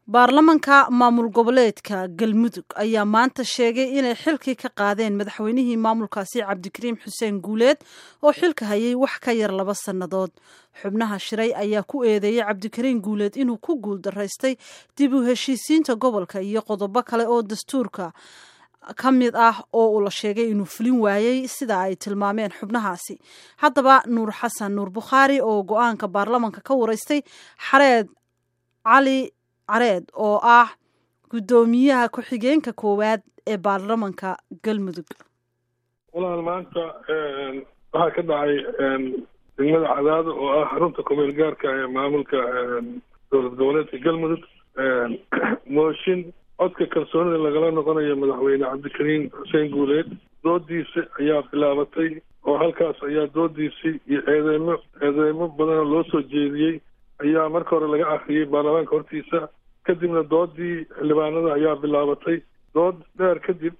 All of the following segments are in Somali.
baarlamanka maamul goboleedka galmudug ayaa maanta sheegay inay xilkii ka qaadeen madaxweynihii maamulkaasi cabdikariim xuseen guuleed oo xilka hayay wax ka yar laba sannadood xubnaha shiray ayaa ku eedeeyey cabdikariim guuleed inuu ku guuldaraystay dib u heshiisiinta gobolka iyo qodobo kale oo dastuurka ka mid ah oo uu la sheegay inuu fulin waayey sida ay tilmaameen xubnahaasi haddaba nuur xasan nuur bukhaari oo go-aanka baarlamanka ka wareystay xareed cali careed oo ah guddoomiyaha ku-xigeenka koowaad ee baarlamanka galmudug walaal maanta waxaa ka dhacay degmada cadaado oo ah xarunta kumeel gaarka ee maamulka dowlad goboleedka galmudug mooshin codka kalsoonida lagala noqonayo madaxweyne cabdikariim xuseen guuleed doodiisa ayaa bilaabatay oo halkaas ayaa doodiisii iyo eedeymo eedeymo badanoo loo soo jeediyey ayaa marka hore laga akriyey baarlamaanka hortiisa kadibna doodii xildhibaanada ayaa bilaabatay dood dheer kadib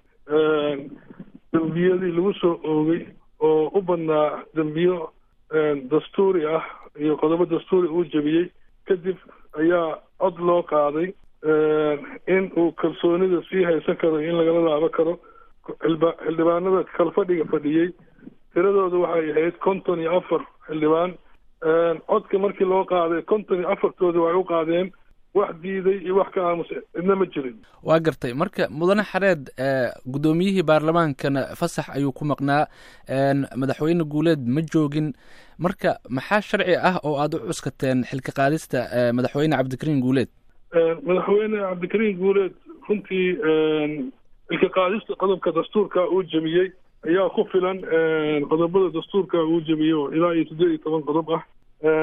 dembiyadii lagu soo oogay oo u badnaa dembiyo dastuuri ah iyo qodobo dastuuri uu jebiyey kadib ayaa cod loo qaaday in uu kalsoonida sii haysan karo in lagala laabo karo xildhibaanada kalfadhiga fadhiyey tiradooda waxay ahayd konton iyo afar xildhibaan codka markii loo qaaday konton iyo afartoodi waxay u qaadeen wax diiday iyo wax ka aamusay cidna ma jirin waa gartay marka mudane xareed guddoomiyihii baarlamaankana fasax ayuu ku maqnaa madaxweyne guuleed ma joogin marka maxaa sharci ah oo aada u cuskateen xilka qaadista madaxweyne cabdikariim guuleed madaxweyne cabdikariim guuleed runtii xilka qaadista qodobka dastuurka uu jebiyey ayaa ku filan qodobada dastuurka uu jebiyey oo ilaa iyo siddeed iyo toban qodob ah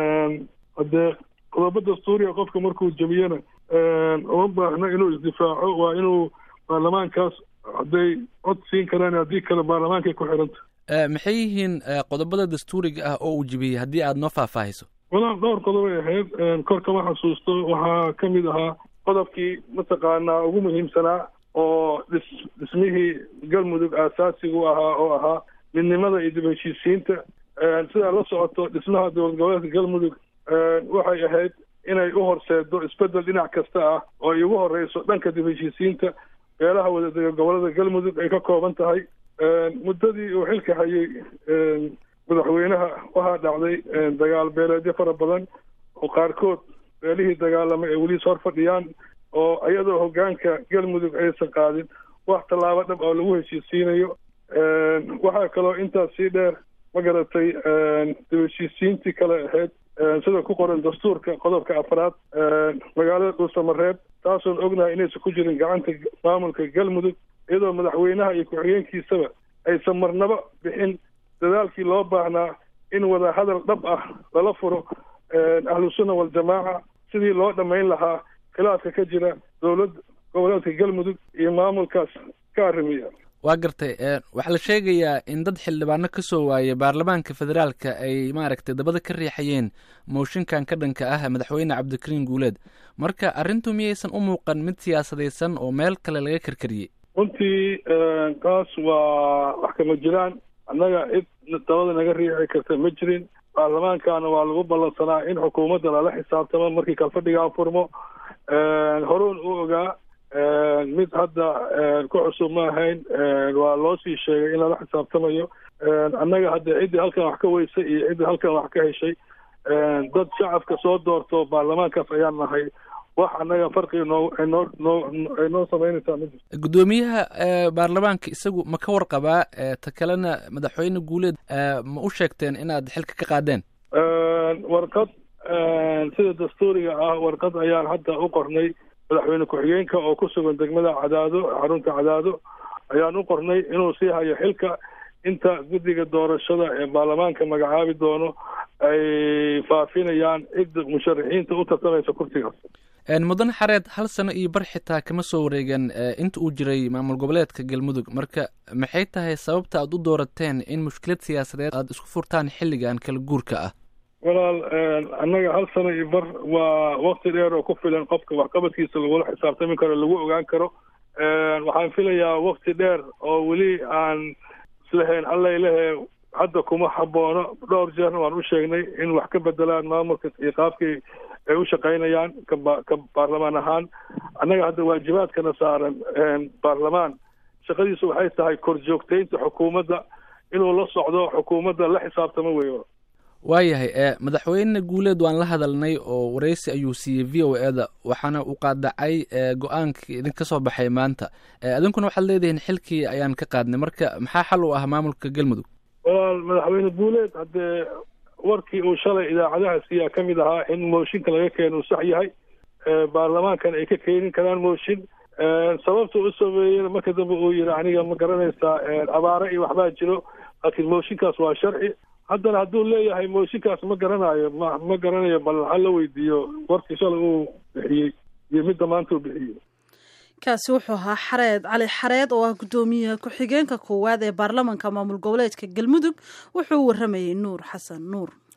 haddee qodobo dastuuriga qofka markuu jebiyena uma baahna inuu isdifaaco waa inuu baarlamaankaas hadday cod siin karaan haddii kale baarlamaankay ku xiranta maxay yihiin qodobada dastuuriga ah oo uu jebiyey haddii aada noo faahfaahiso walaal dhowr qodobay ahayd kor kama xasuusto waxaa ka mid ahaa qodobkii mataqaanaa ugu muhiimsanaa oo dhis dhismihii galmudug aasaasigu ahaa oo ahaa midnimada iyo dib heshiisiinta sidaa la socoto dhismaha dowlad goboleedka galmudug waxay ahayd inay u horseedo isbeddel dhinac kasta ah oo ay ugu horeyso dhanka dib heshiisiinta beelaha wadadega gobolada galmudug ay ka kooban tahay muddadii uu xilka hayay madaxweynaha waxaa dhacday dagaal beeleedyo fara badan oo qaarkood beelihii dagaalamay ay weli hor fadhiyaan oo iyadoo hoggaanka galmudug aysan qaadin wax tallaabo dhab oo lagu heshiisiinayo waxaa kaloo intaas sii dheer ma garatay dib heshiisiintii kale ahayd sida ku qoran dastuurka qodobka afraad magaalada dhuusamareeb taasoon ognahay inaysan ku jirin gacanta maamulka galmudug iyadoo madaxweynaha iyo ku-xigeenkiisaba aysan marnaba bixin dadaalkii loo baahnaa in wada hadal dhab ah lala furo ahlusunna waljamaaca sidii loo dhammayn lahaa khilaafka ka jira dowlad goboleedka galmudug iyo maamulkaas ka arrimiya waa gartay waxaa la sheegayaa in dad xildhibaano ka soo waayay baarlamaanka federaalka ay maaragtay dabada ka riixayeen mooshinkan ka dhanka ah madaxweyne cabdikariim guuleed marka arrintu miyaysan u muuqan mid siyaasadaysan oo meel kale laga karkariyey runtii taas waa wax kama jiraan annaga cid dabada naga riixi karta ma jirin baarlamaankana waa lagu ballansanaa in xukuumadda lala xisaabtamo markii kalfadhigaan furmo horuun u ogaa mid hadda ku cusub ma ahayn waa loo sii sheegay in lala xisaabtamayo annaga hadda ciddii halkan wax ka weysay iyo ciddii halkan wax ka heshay dad shacabka soo doorto baarlamaankaas ayaan nahay wax annaga farqiga noo noo noo ay noo samaynaysaa ma jirto guddoomiyaha baarlamaanka isagu ma ka warqabaa ta kalena madaxweyne guuleed ma u sheegteen inaad xilka ka qaadeen warqad sida dastuuriga ah warqad ayaan hadda u qornay madaxweyne ku-xigeenka oo ku sugan degmada cadaado xarunta cadaado ayaan u qornay inuu sii hayo xilka inta guddiga doorashada ee baarlamaanka magacaabi doono ay faafinayaan cidda musharaxiinta u tartamaysa kursigaas mudane xareed hal sano iyo bar xitaa kama soo wareegan inta uu jiray maamul goboleedka galmudug marka maxay tahay sababta aad u doorateen in mushkilad siyaasadeed aada isku furtaan xilligan kala guurka ah walaal annaga hal sano iyo bar waa wakti dheer oo ku filan qofka waxqabadkiisa lagula xisaabtami karo lagu ogaan karo waxaan filayaa wakti dheer oo weli aan islahayn allaylehe hadda kuma haboono dhowr jeerna waan u sheegnay in wax ka bedelaan maamulka iyo qaabkii ay u shaqaynayaan kaba ka baarlamaan ahaan annaga hadda waajibaadkana saaran baarlamaan shaqadiisu waxay tahay korjoogtaynta xukuumadda inuu la socdo xukuumadda la xisaabtamo weyo waayahay madaxweyne guuleed waan la hadalnay oo wareysi ayuu siiyey v o e da waxaana uu qaadacay go-aankii idinka soo baxay maanta idinkuna waxaad leedihiin xilkii ayaan ka qaadnay marka maxaa xal u ah maamulka galmudug walaal madaxweyne guuleed haddee warkii uu shalay idaacadaha siiyaa ka mid ahaa in mooshinka laga keeno uu sax yahay baarlamaankan ay ka keenin karaan mooshin sababta u sameeyena marka dambe uu yihi aniga ma garanaysaa abaare iyo waxbaa jiro laakiin mooshinkaas waa sharci haddana hadduu leeyahay mooshinkaas ma garanayo ma ma garanayo bal ha la weydiiyo warkii shalay uu bixiyey iyo midda maanta uu bixiyey kaasi wuxuu ahaa xareed cali xareed oo ah guddoomiyaha ku-xigeenka koowaad ee baarlamanka maamul goboleedka galmudug wuxuu waramayey nuur xasan nuur